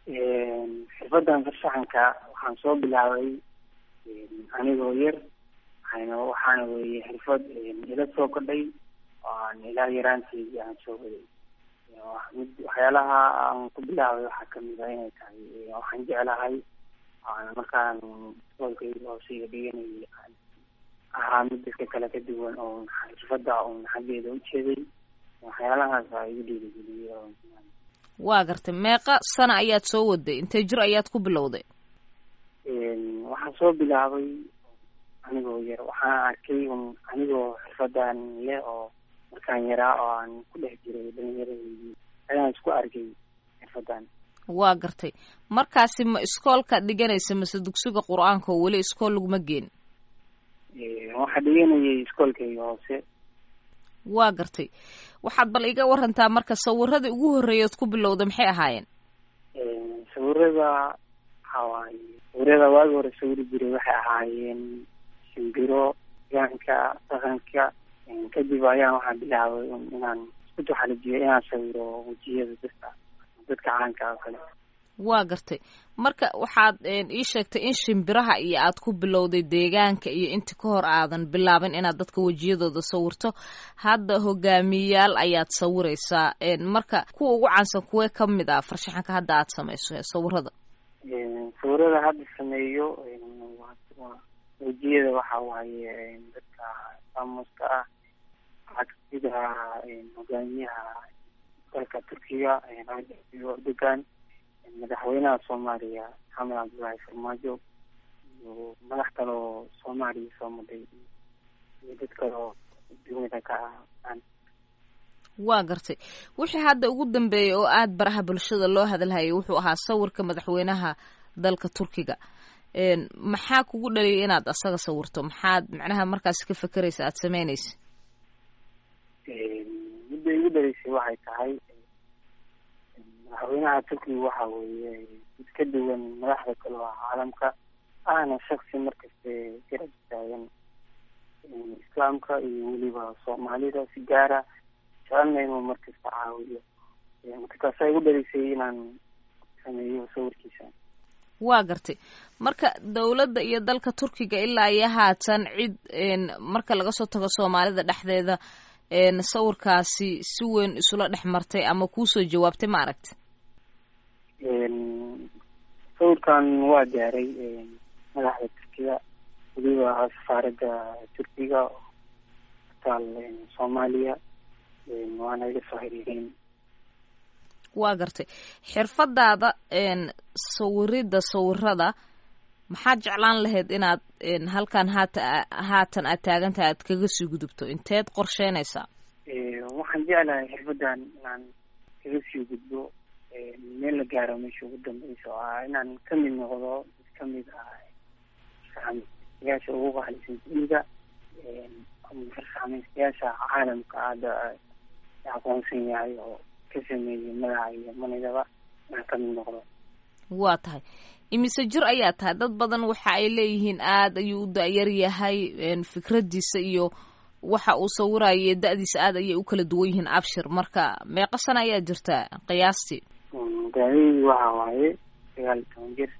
xirfadan farshaxanka waxaan soo bilaabay anigoo yar waxayna waxaana weeye xirfad ila soo kordhay oo aan ilaa yaraanteydii aan soo waday mid waxyaalaha aan ku bilaabay waxaa kamid ah inay tahay waxaan jeclahay markaan iskoolkayga hooseiga dhiganayay aan ahaa mid dadka kale ka duwan oo xirfada un xaggeeda ujeeday waxyaalahaas aa igu dhiirigeliyey oo waa gartay meeqa sana ayaad soo waday intee jir ayaad ku bilowday waxaan soo bilaabay anigoo yar waxaan arkay un anigoo xirfadan leh oo markaan yaraa oo aan ku dhex jiray dhalinyaradii ayaan isku arkay xirfadan waa gartay markaasi ma iskoolka dhiganaysa mase dugsiga qur-aanka oo weli iskool laguma geen waxaa dhiganayay iskoolkayga hoose waa gartay waxaad bal iga warantaa marka sawiradii ugu horreeyaad ku bilowda maxay ahaayeen sawirada waxawaaye sawirada waagi hore sawiri jiray waxay ahaayeen shimbiro gaanka dhaqanka kadib ayaan waxaan bilaabay inaan isku taxalijiyo inaan sawiro wejiyada dadka dadka caanka oo kale waa gartay marka waxaad ii sheegtay in shimbiraha iyo aad ku bilowday deegaanka iyo inta ka hor aadan bilaabin inaad dadka wejiyadooda sawirto hadda hogaamiyayaal ayaad sawiraysaa marka kuwa ugu caansan kuwee kamid ah farshaxanka hadda aad samayso sawirada sawirada hadda sameeyo wejiyada waxa waaye dadka faamuska ah waxaa kamid ah hogaamiyaha dalka turkiga erdogan madaxweynaha soomaaliya maxamed cabdullaahi farmaajo iyo madax kaloo soomaaliya soo maday iyo dad kaloo dunida ka ah waa gartay wixii hadda ugu dambeeyay oo aada baraha bulshada loo hadalhayay wuxuu ahaa sawirka madaxweynaha dalka turkiga maxaa kugu dhaliyay inaad asaga sawirto maxaad macnaha markaasi ka fekeraysa aada sameynaysa midda igu dhaleysay waxay tahay madaxweynaha turkiga waxa weeye mid ka duwan madaxda kale oo caalamka ahna shaksi markaste garab taagan islaamka iyo weliba soomaalida si gaara jecelna inuu markasta caawiyo marka taasaa igu dhaleysay inaan sameeyo sawirkiisa waa gartay marka dowladda iyo dalka turkiga ilaa iyo haatan cid marka laga soo tago soomaalida dhexdeeda sawirkaasi si weyn isula dhex martay ama kuusoo jawaabtay ma aragti sawirkan waa gaaray madaxda turkiga weliba safaaradda turkiga taal soomaaliya waana iga soo xiriireen waa gartay xirfadaada sawirida sawirada maxaad jeclaan lahayd inaad halkan haata haatan aad taagantahay aad kaga sii gudubto inteed qorsheynaysaa waxaan jeclahay xirfadan inaan kaga sii gudbo meel la gaaro meesha ugu dambeysa oo ah inaan kamid noqdo mid kamid ah farsamaystayaasha ugu qaalisan dunida farsamaystayaasha caalamka hadda aqoonsan yahay oo ka sameeyay magaca iyo manidaba inaan kamid noqdo waa tahay imise jir ayaa tahay dad badan waxa ay leeyihiin aada ayuu u da-yar yahay fikradiisa iyo waxa uu sawirayo da-diisa aada ayay u kala duwan yihiin abshir marka meeqa sana ayaa jirta qiyaastii daadadii waxa waaye sagaal iyo toban jir